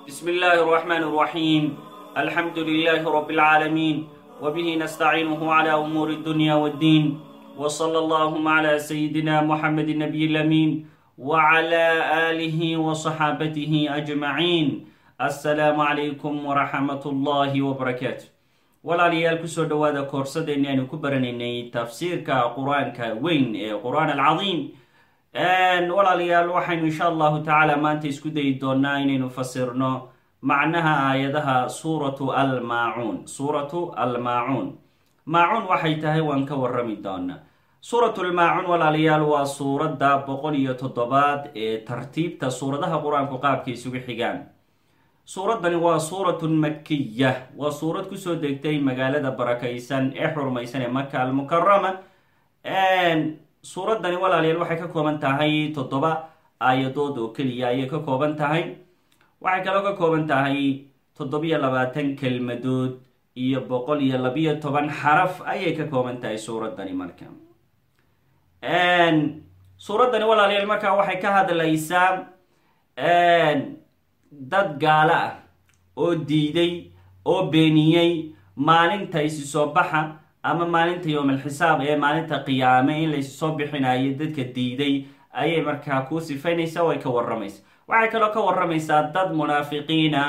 بسم الله الرحمن الرحيم الحمد لله رب العالمين وبه نستعينه على أمور الدنيا والدين وصلى اللهم على سيدنا محمد النبي الأمين وعلى آله وصحابته أجمعين السلام عليكم ورحمة الله وبركاته walaalayaal kusoo dhowaada koorsadeenni aynu ku baranaynay tafsiirka qur-aanka weyn ee qur-aan alcadiim walaalayaal waxaynu insha allahu tacaala maanta isku dayi doonaa inaynu fasirno macnaha aayadaha suuratu almaacuun suuratu almaacuun maacuun waxay tahay waan ka warrami doonaa suuratu lmaacuun walaalayaal waa suuradda boqol iyo toddobaad ee tartiibta suuradaha qur-aanku qaabka isugu xigaan suuraddani waa suuratun makiya waa suurad kusoo degtay magaalada barakaysan ee xurmaysan ee maka almukarama suuraddani walaalayaal waxay ka kooban tahay toddoba aayadood oo keliya ayay ka kooban tahay waxay kaloo ka kooban tahay toddobiyo labaatan kelmadood iyo boqol iyo labiyo toban xaraf ayay ka kooban tahay suuraddani marka suuraddani walaalayaal markaa waxay ka hadlaysaa dad gaalo ah oo diiday oo beeniyey maalinta isi soo baxa ama maalinta yowmalxisaab ee maalinta qiyaame in laysi soo bixinayo dadka diiday ayay markaa kuu sifaynaysaa way ka warramaysa waxay kaloo ka warramaysaa dad munaafiqiina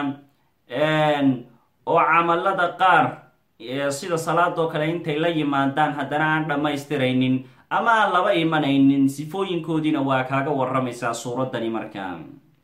oo camalada qaar sida salaadoo kale intay la yimaadaan haddana aan dhammaystiraynin ama aan laba imanaynin sifooyinkoodiina waa kaaga warramaysaa suuraddani markaa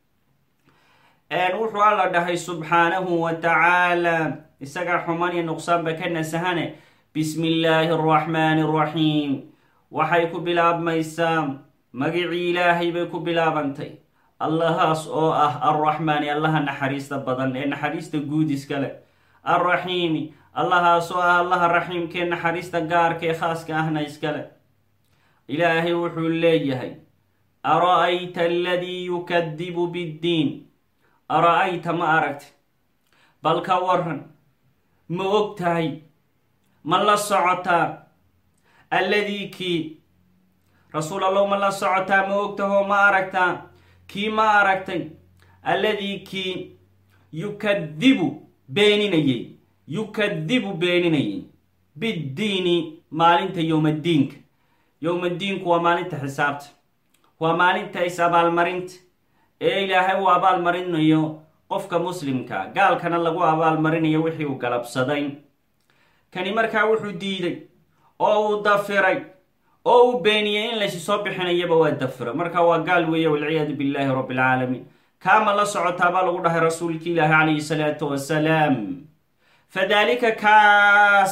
wuxuu alla dhahay subxaanahu wa tacaala isagaa xumaan iyo nuqsaanba ka nasahane bismi illaahi araxmaani araxiim waxay ku bilaabmaysaa magicii ilaahay bay ku bilaabantay allahaas oo ah arraxmaani allaha naxariista badan ee naxariista guud iskale arraxiimi allahaas oo ah allaha raxiimkee naxariista gaarka ee khaaska ahna iskale ilaahay wuxuu leeyahay ara-ayta aladii yukadibu biddiin ara-ayta ma aragti bal ka waran ma og tahay ma la socotaa alladii kii rasuul allow ma la socotaa ma og tahoo ma aragtaa kii ma aragtay alladii kii yukadibu beeninayay yukadibu beeninayay biddiini maalinta yowmaddiinka yowmaddiinku waa maalinta xisaabta waa maalinta is abaalmarinta ee ilaahay uu abaalmarinayo qofka muslimka gaalkana lagu abaalmarinayo wixii uu galabsaday kani markaa wuxuu diiday oo uu dafiray oo uu beeniyey in laysi soo bixinayaba waa dafira marka waa gaal weeye walciyaadu billahi rabbi alcaalamiin kaama la socotaa baa lagu dhahay rasuulki ilaahi calayhi salaatu wasalaam fadaalika kaas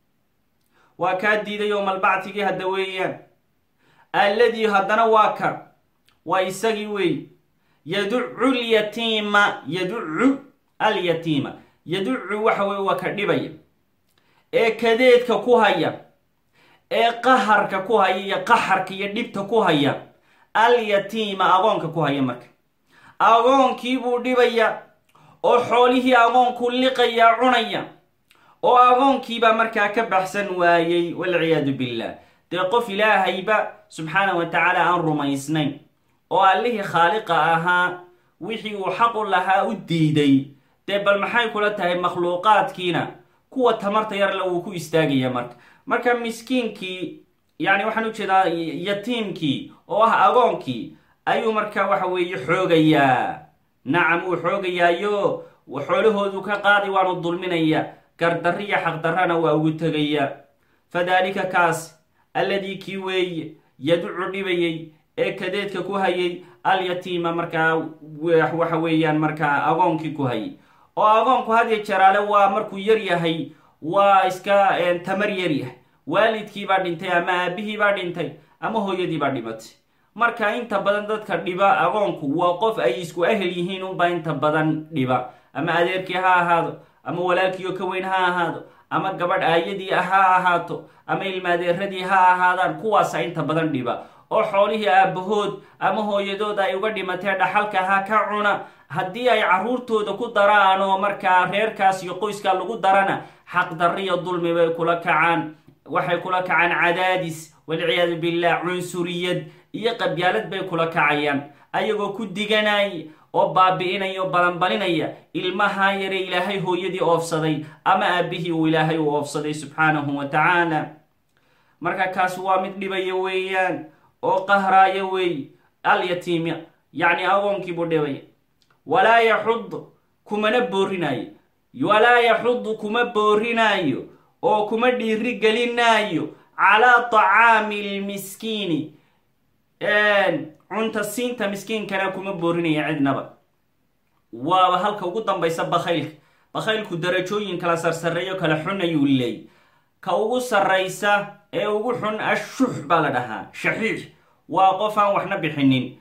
waa kaa diiday yowmalbactigii hadda weeyaan alladii haddana waa ka waa isagii weey yaducu lyatiima yaducu alyatiima yaducu waxa weye waa ka dhibaya ee kadeedka ku haya ee qaharka ku haya iyo qaxarka iyo dhibta ku haya alyatiima agoonka ku haya marka agoonkiibuu dhibaya oo xoolihii agoonku liqaya cunaya oo agoonkiibaa markaa ka baxsan waayey walciyaadu billah dee qof ilaahayba subxaana wa tacaala aan rumaysnayn oo allihii khaaliqa ahaa wixii uu xaqu lahaa u diiday dee bal maxay kula tahay makhluuqaadkiina kuwa tamarta yarle wuu ku istaagaya marka marka miskiinkii yacni waxaan ujeedaa yatiimkii oo ah agoonkii ayuu marka waxa weeye xoogayaa nacam wuu xoogayaayo xoolahoodu ka qaadi waanu dulminaya gardarri iyo xaqdarrana waa ugu tegaya fadaalika kaas alladii kii weeye yaducu dhibayay ee kadeedka ku hayay alyatiima markaa waxa weeyaan markaa agoonkii ku hayay oo agoonku hadiyo jaraale waa markuu yar yahay waa iska tamar yar yahay waalidkii baa dhintay ama aabihii baa dhintay ama hooyadii baa dhimatay marka inta badan dadka dhiba agoonku waa qof ay isku ahel yihiin unbaa inta badan dhiba ama adeerkii ha ahaado ama walaalkiioo ka weyn ha ahaado ama gabadh aayadii ha ahaato ama ilmaadeeradii ha ahaadaan kuwaasa inta badan dhiba oo xoolihii aabbahood ama hooyadood ay uga dhimatee dhaxalka ha ka cuna haddii ay carruurtooda ku daraan oo markaa reerkaas iyo qoyskaa lagu darana xaqdarriyo dulmi bay kula kacaan waxay kula kacaan cadaadis walciyaadu billah cunsuriyad iyo qabyaalad bay kula kacayaan ayagoo ku diganay oo baabi'inaya oo balanbalinaya ilmahaa yare ilaahay hooyadii oofsaday ama aabihii uu ilaahay u oofsaday subxaanahu wa tacaala marka kaas waa mid dhibaya weeyaan oo qahraaya weey alyatiimi yacni agoonkiibuu dhibaya walaa yaxud kumana boorinaayo walaa yaxudu kuma boorinaayo oo kuma dhiiri gelinaayo calaa tacaami lmiskiini cunta siinta miskiinkana kuma boorinaya cidnaba waaba halka ugu dambaysa bakhaylka bakhaylku darajooyin kala sarsareeyo kala xun ayuu leey ka ugu sarraysa ee ugu xun ashux baa la dhahaa shaxiix waa qof aan waxna bixinin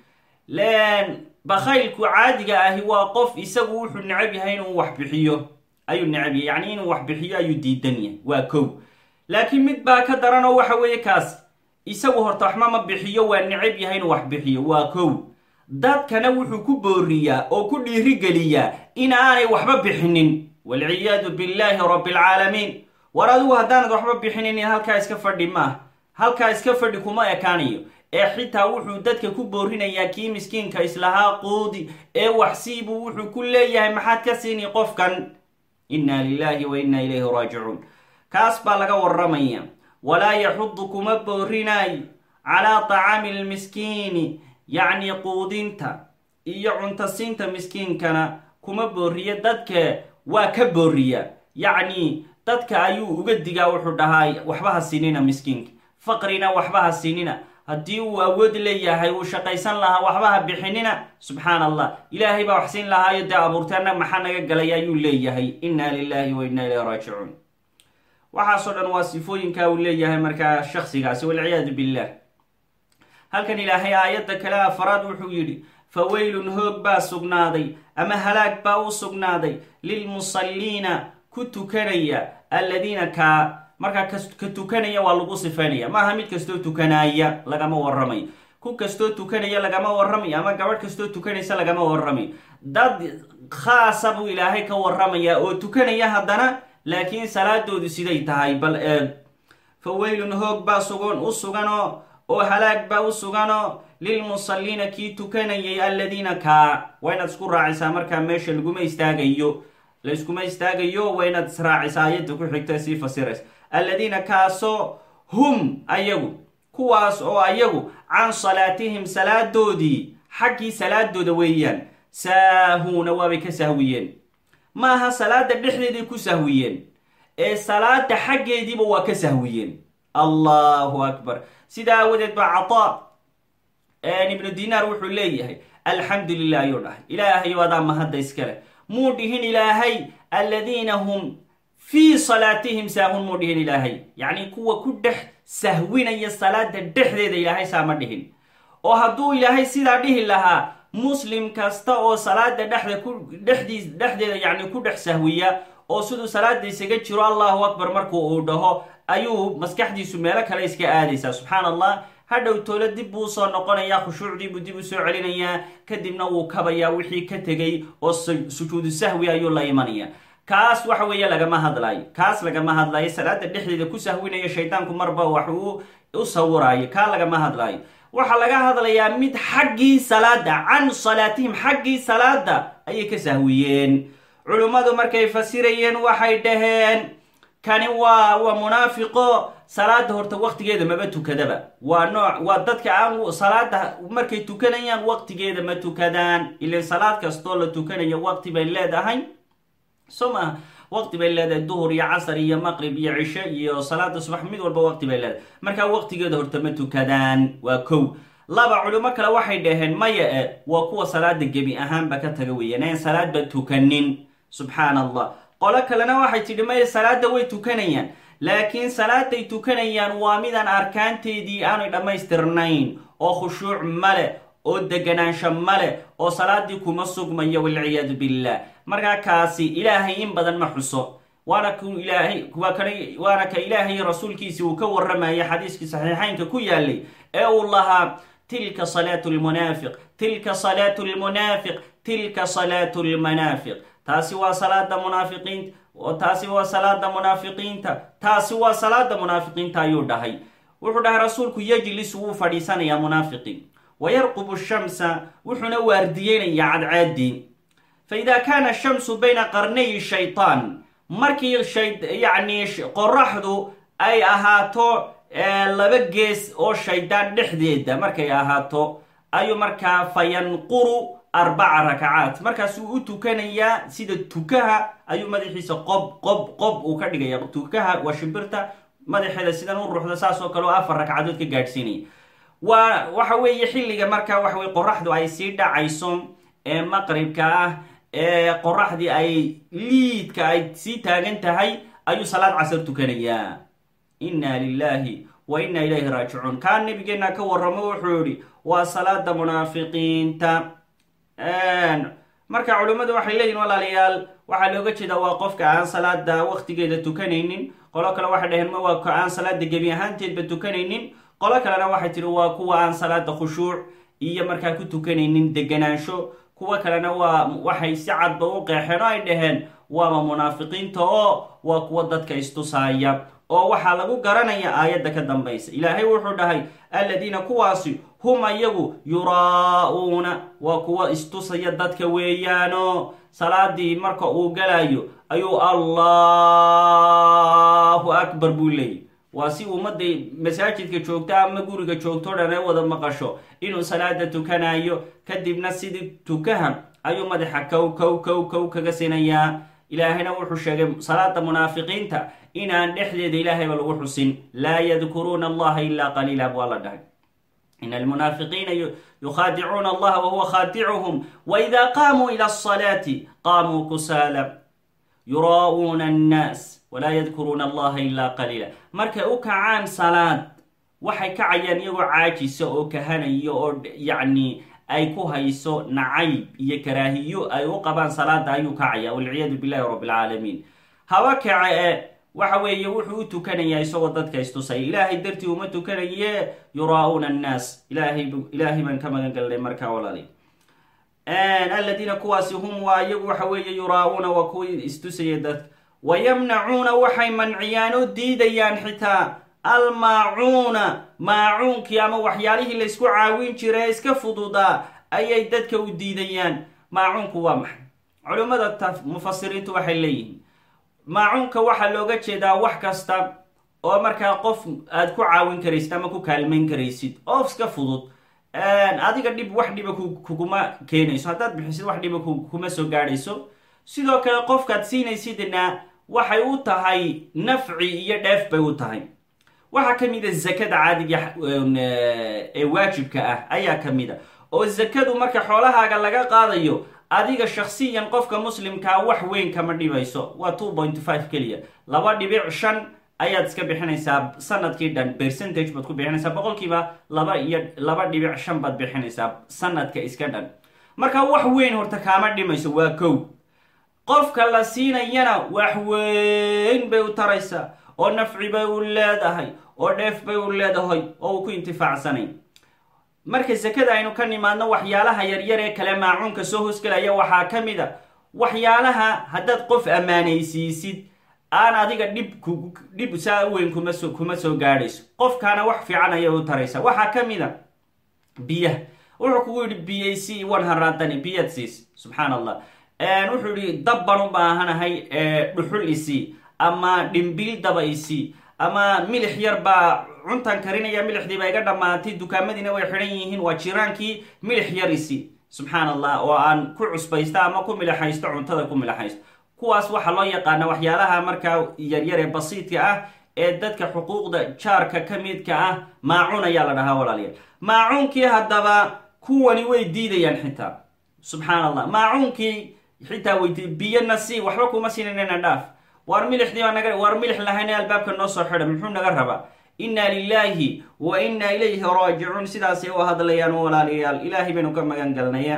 bakhaylku caadiga ahi waa qof isagu wuxuu necab yahay inuu wax bixiyo ayuu necab yahay yacni inuu wax bixiyo ayuu diidan yahay waa kow laakiin mid baa ka daran oo waxa weeye kaas isagu horta waxma ma bixiyo waa necab yahay inuu wax bixiyo waa kow dadkana wuxuu ku booriyaa oo ku dhiirigeliyaa in aanay waxba bixinin walciyaadu billaahi rabbilcaalamiin war adigu haddaanad waxba bixinin halkaa iska fadhi maah halkaa iska fadhi kuma ekaanayo ee xitaa wuxuu dadka ku boorinayaa kii miskiinka islahaa quudi ee waxsiibuu wuxuu ku leeyahay maxaad ka siini qofkan inna lilaahi wa inna ilayhi raajicuun kaas baa laga waramaya walaa yaxudu kuma boorinaayo calaa tacaami lmiskiini yacni quudinta iyo cuntasiinta miskiinkana kuma booriya dadka waa ka booriya yacni dadka ayuu uga digaa wuxuu dhahaa waxba ha siinina miskiinka faqrina waxba ha siinina haddii uu awood leeyahay uu shaqaysan lahaa waxba ha bixinina subxaan allah ilaahay baa wax siin lahaayo dee abuurteena maxaa naga galay ayuu leeyahay inna lilaahi wa inna ilayhi raajicuun waxaasoo dhan waa sifooyinka uu leeyahay markaa shaksigaasi walciyaadu billah halkan ilaahay aayadda kale afaraad wuxuu yidhi faweylun hoog baa sugnaaday ama halaag baa u sugnaaday lilmusalliina ku tukanaya alladiina kaa markaa ka tukanaya waa lagu sifaynaya maaha mid kastoo tukanaaya lagama warramayo ku kastoo tukanaya lagama warramayo ama gabadh kastoo tukanaysa lagama warramayo dad khaasa buu ilaahay ka warramaya oo tukanaya haddana laakiin salaadoodu siday tahay bal eeg faweylun hoog baa sugan u suganoo oo halaag baa u suganoo lilmusalliina kii tukanayay alladiina kaa waa inaad isku raacisaa markaa meesha laguma istaagayo layskuma istaagayo waa inaad israacisaa ayadda ku xigta sii fasiraysa alladiina kaasoo hum ayagu kuwaas oo ayagu can salaatihim salaadoodii xaggii salaadooda weeyaan saahuuna waabay ka sahwiyeen maaha salaada dhexdeeday ku sahwiyeen ee salaada xaggeediiba waa ka sahwiyeen allahu akbar sidaa aawadeed baa cataa ibnu dinaar wuxuu leeyahay alxamdu lilah ayuu dhahay ilaahay adaa mahadda iskale muu dhihin ilaahay alladiina hum fii salaatihim saahun muu dhihin ilaahay yacni kuwa ku dhex sahwinaya salaada dhexdeeda ilaahay saama dhihin oo hadduu ilaahay sidaa dhihi lahaa muslim kasta oo salaada dhexda ku dhexdiis dhexdeeda yacni ku dhex sahwiya oo siduu salaada isaga jiro allahu akbar markuu uu dhaho ayuu maskaxdiisu meelo kale iska aadaysaa subxaan allah hadhow toole dib buu usoo noqonayaa khushuucdiibuu dib u soo celinayaa kadibna wuu kabayaa wixii ka tegay oo sujuudu sahwi ayuu la imanaya kaas waxa weeye lagama hadlaayo kaas lagama hadlaayo salaada dhexdeeda ku sahwinaya shaydaanku marba wax uu u sawiraayo kaa lagama hadlaayo waxaa laga hadlayaa mid xaggii salaada can salaatihim xaggii salaada ayay ka sahwiyeen culummadu markay fasirayeen waxay dhaheen kani waa waa munaafiqo salaada horta waqtigeeda maba tukadaba waa nooc waa dadka aan salaada markay tukanayaan waqtigeeda ma tukadaan ilan salaad kastoo la tukanayo waqti bay leedahay soo maaha waqti bay leedahay duhur iyo casar iyo maqrib iyo cisho iyo salaada subax mid walba waqti bay leedahay markaa waqtigeeda horta ma tukadaan waa kow laba culimo kale waxay dhaheen maya e waa kuwa salaada gebi ahaanba ka taga weeyaan aan salaadba tukanin subxaan allah qolo kalena waxay tidhi maya salaada way tukanayaan laakiin salaaday tukanayaan waa midaan arkaanteedii aanay dhammaystirnayn oo khushuuc male oo deganaansho male oo salaadii kuma sugmayo walciyaadu billah markaa kaasi ilaahay in badan ma xuso waana ku ilaahay waa kan waana ka ilaahay rasuulkiisi uu ka warramaya xadiiskii saxiixaynka ku yaalay ee uu lahaa tilka salaatu lmunaafiq tilka salaatu lmunaafiq tilka salaatu lmanaafiq taasi waa salaada munaafiqiinta taasi waa salaada munaafiqiinta taasi waa salaada munaafiqiinta ayuu dhahay wuxuu dhahay rasuulku yejlis wuu fadhiisanayaa munaafiqi wayarqubu shamsa wuxuuna waardiyeynaya cadcaadii fa idaa kaana shamsu bayna qarnayi shaytaan markii yacni qoraxdu ay ahaato laba gees oo shaydaan dhexdeeda markay ahaato ayuu markaa fa yanquru arbaca rakacaat markaasuu u tukanayaa sida tukaha ayuu madaxiisa qob qob qob uu ka dhigaya tukaha waa shimbirta madaxeeda sidan u ruuxda saas oo kale oo afar ragcadood ka gaadhsiinaya waa waxa weeye xilliga markaa waxa weye qoraxdu ay sii dhacayso ee maqribka ah ee qoraxdii ay liidka ay sii taagan tahay ayuu salaad casar tukanayaa inna lilahi wa inna ilayhi raajicuun kaa nabigeena ka warramo wuxuu yihi waa salaada munaafiqiinta marka culimmadu waxay leeyihin walaalayaal waxaa looga jeedaa waa qofka aan salaada waqtigeeda tukanaynin qolo kale waxay dhaheen ma waa ka aan salaada gebi ahaanteedba tukanaynin qolo kalena waxay tihi waa kuwa aan salaada khushuuc iyo markaa ku tukanaynin deganaansho kuwo kalena waa waxay si cadba u qeexeen oo ay dhaheen waaba munaafiqiinta oo waa kuwa dadka istusaaya oo waxaa lagu garanaya aayadda ka dambaysa ilaahay wuxuu dhahay alladiina kuwaasi hum ayagu yuraa-uuna waa kuwa istusaya dadka weeyaano salaadii marka uu galayo ayuu allahu akbar buu leeyay waa si ummadda masaajidka joogto ama guriga joogto dhan ay wada maqasho inuu salaada tukanayo kadibna sidii tukaha ayuu madaxa kow kow kow kow kaga sinayaa ilaahayna wuxuu sheegay salaada munaafiqiinta inaan dhexdeeda ilaahayba lagu xusin laa yadkuruuna allaha ilaa qaliila buu alla dhahay in almunaafiqiina yukhaadicuuna allaha wahuwa khaadicuhum waida qaamuu ila asalaati qaamuu kusaala yuraa'uuna annaas walaa yadkuruuna allaha ilaa qaliila markay u kacaan salaad waxay kacayaan iyagoo caajisa oo kahanayo oo yacni ay ku hayso nacayb iyo karaahiyo ay u qabaan salaada ayuu kacaya walciyaadu billahi rabbi alcaalamiin haba kace e waxa weeye wuxuu u tukanayaa isagoo dadka istusaya ilaahay dartii uma tukanaye yuraa-uuna annaas ilaahay ilaahay baan ka magan galnay markaa walaali aladiina kuwaasi hum waa iyagu waxa weeye yuraa-uuna waa kuwii istusaya dadka wayamnacuuna waxay manciyaan oo diidayaan xitaa almaacuuna maacuunkii ama waxyaalihii laysku caawin jira ee iska fududaa ayay dadka u diidayaan maacuunku waa maxay culimmada mufasiriintu waxay leeyihiin maacuunka waxaa looga jeedaa wax kasta oo markaa qof aad ku caawin karaysid ama ku kaalmayn karaysid oo iska fudud adiga dhib wax dhiba kuguma keenayso haddaad bixisid wax dhiba kuma soo gaadhayso sidoo kale qofkaad siinaysidna waxay u tahay nafci iyo dheef bay u tahay waxaa ka mid a zakada caadiga ee waajibka ah ayaa ka mid a oo zakadu marka xoolahaaga laga qaadayo adiga shaksiyan qofka muslimkaa wax weyn kama dhibayso waa two point five keliya laba dhibic shan ayaad iska bixinaysaa sanadkii dhan percentage baad ku bixinaysaa boqolkiiba laba iyo laba dhibic shan baad bixinaysaa sanadka iska dhan marka wax weyn horta kaama dhimayso waa kow qofka la siinayana wax weyn bay u taraysaa oo nafci bay u leedahay oo dheef bay u leedahay oo uu ku intifaacsanayn marka sakada aynu ka nimaadno waxyaalaha yaryar ee kale maacuunka soo hoosgelaya waxaa ka mid a waxyaalaha haddaad qof ammaanaysiisid aan adiga dhib dhib saa weyn kuma soo kuma soo gaadhayso qofkaana wax fiican ayay u taraysaa waxaa ka mid a biyaha wuxuu kugu yidhi biyay si one haraadani biyaad siis subxaan allah wuxuu yihi dab baan u baahanahay dhuxul isii ama dhimbiil daba isii ama milix yar baa cuntan karinaya milixdii baa iga dhammaatay dukaamadiina way xidhan yihiin waa jiraankii milix yar isii subxaan allah oo aan ku cusbaysto ama ku milixaysto cuntada ku milixaysto kuwaas waxaa loo yaqaana waxyaalaha markaa yaryar ee basiidka ah ee dadka xuquuqda jaarka ka midka ah maacuun ayaa la dhahaa walaalayaal maacuunkii haddaba kuwani way diidayaan xitaa subxaan allah maacuunkii xitaa weydi biyana si waxba kuma siinanana dhaaf waar milixdii baa naga waar milix lahayna albaabka noo soo xidha muxuu naga rabaa inna lilaahi wa inna ilayhi raajicuun sidaasay u hadlayaan walaalayaal ilaahay baynu ka magan galnaya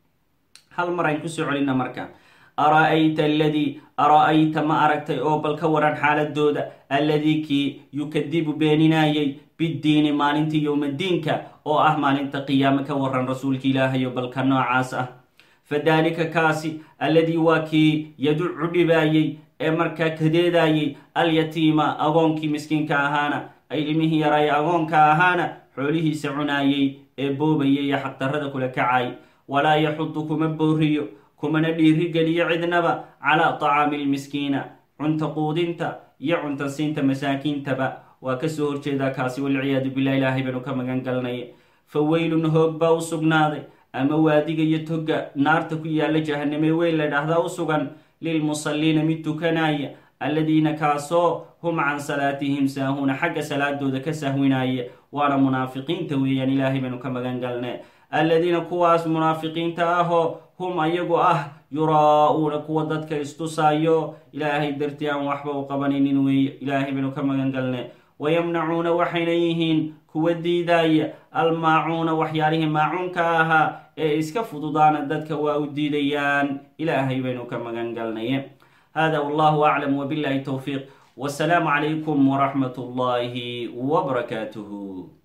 hal mar ayn kusoo celina marka ara-ayta aladii ara-ayta ma aragtay oo bal ka waran xaaladooda alladii kii yukadibu beeninaayay biddiini maalintii yowmadiinka oo ah maalinta qiyaame ka waran rasuulka ilaahayo balka noocaas ah fadaalika kaasi alladii waa kii yaducu dhibaayey ee markaa kadeedaayey alyatiima agoonkii miskiinka ahaana ilmihii yaraaya agoonka ahaana xoolihiisa cunaayey ee boobaya iyo xaqdarrada kula kacay walaa yaxudu kuma booriyo kumana dhiirigeliyo cidnaba calaa tacaami lmiskiina cunta quudinta iyo cunta siinta masaakiintaba waa kasoo horjeedaa kaasi walciyaadu billah ilaahay baynu ka magan galnay fa weylun hoog baa u sugnaaday ama waadiga iyo toga naarta ku yaalla jahaname weyn la dhahdaa u sugan lilmusalliina mid tukanaya alladiina kaasoo hum can salaatihim saahuuna xagga salaadooda ka sahwinaya waana munaafiqiinta weeyaan ilaahay baynu ka magan galne alladiina kuwaas munaafiqiinta ahoo hum ayagu ah yuraa-uuna kuwa dadka istusaayo ilaahay dartii aan waxba u qabanaynin weeye ilaahay baynu ka magan galne wayamnacuuna waxayna yihiin kuwa diidaaya almaacuuna waxyaalihii maacuunka ahaa ee iska fududaana dadka waa u diidayaan ilaahay baynu ka magan galnaye hada wallahu aclam wbillahi towfiiq wasalaamu calaykum waraxmat ullahi wbarakaatuh